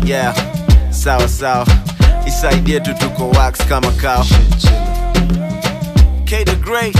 yeah sawa sawa isaidie tu tuko wax kama kao K the great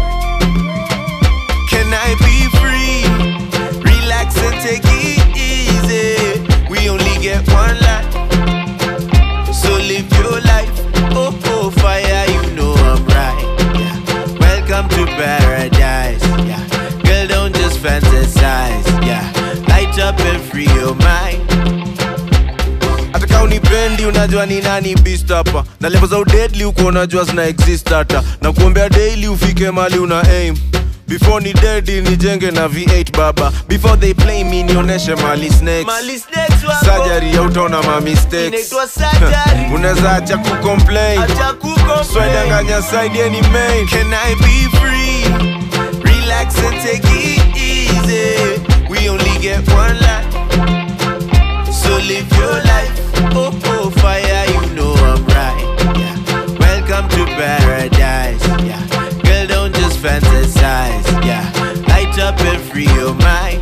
Can I be free? Relax and take it easy. We only get one life. So live your life. Oh, oh, fire, you know I'm right. Yeah. Welcome to paradise. Yeah. Girl, don't just fantasize. Yeah. Light up and free your mind. hata kama unipendi unajua ni nani beast hapa na level za udedli uko unajua zina exist hata na kuombea daily ufike mali una aim before ni dedi nijenge na v8 baba before they play me nionyeshe mali snakes Mali snakes wako. surgery ya utaona ma mistakes Inaitwa surgery. unaweza acha kucomplain Acha kukomplain. swedanganya side ye ni main can i be free relax and take it easy we only get one life so live your life. Oh, oh, fire, you know I'm right. Yeah. Welcome to paradise. Yeah. Girl, don't just fantasize. Yeah. Light up and free your mind.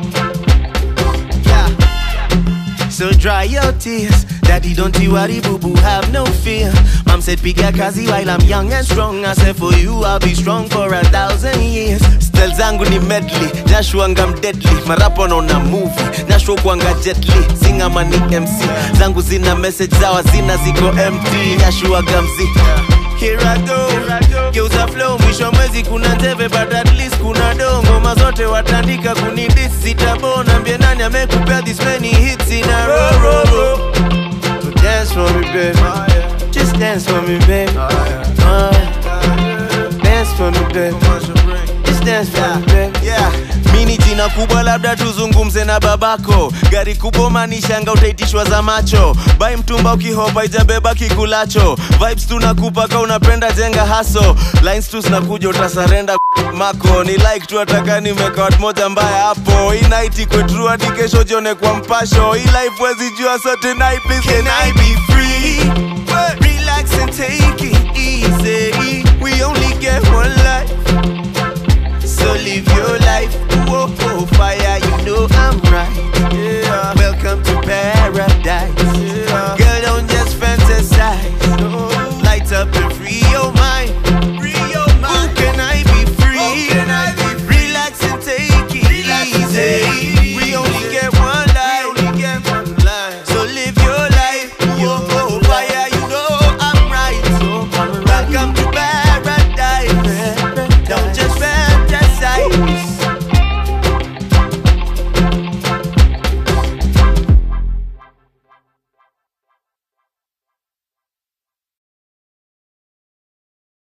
Yeah. So dry your tears. Daddy, don't you worry, boo boo, have no fear. Mom said, Piga kazi while I'm young and strong. I said, For you, I'll be strong for a thousand years. Stel zangu ni medley, nashuanga mdeadly. Marapo naona movie, nashuo kuanga jetly. Singa mani MC, zangu zina message zawa zina ziko empty. Nashuaga mzi. Here I go, geuza flow, mwisho mwezi kuna teve but at least kuna do ngoma zote watandika kunidis sitabona mbie nani amekupea this many hits in a row, row, row. So dance for me, baby. Just dance for me, baby. Uh, dance for me, baby. Just dance for me, baby. Yeah. Mini jina kubwa labda tuzungumze na babako gari kubwa manishanga utaitishwa za macho bai mtumba ukihopa ijabeba kikulacho vibes tunakupa ka unapenda jenga haso lines tu zinakuja utasarenda mako ni like tu ataka nimeka watu moja mbaya hapo hii night ikwe true hadi kesho jione kwa mpasho hii life wezi jua so tonight please can I be free relax and take it easy we only get one life so live your life. Whoa, oh, fire, you know I'm right. Yeah.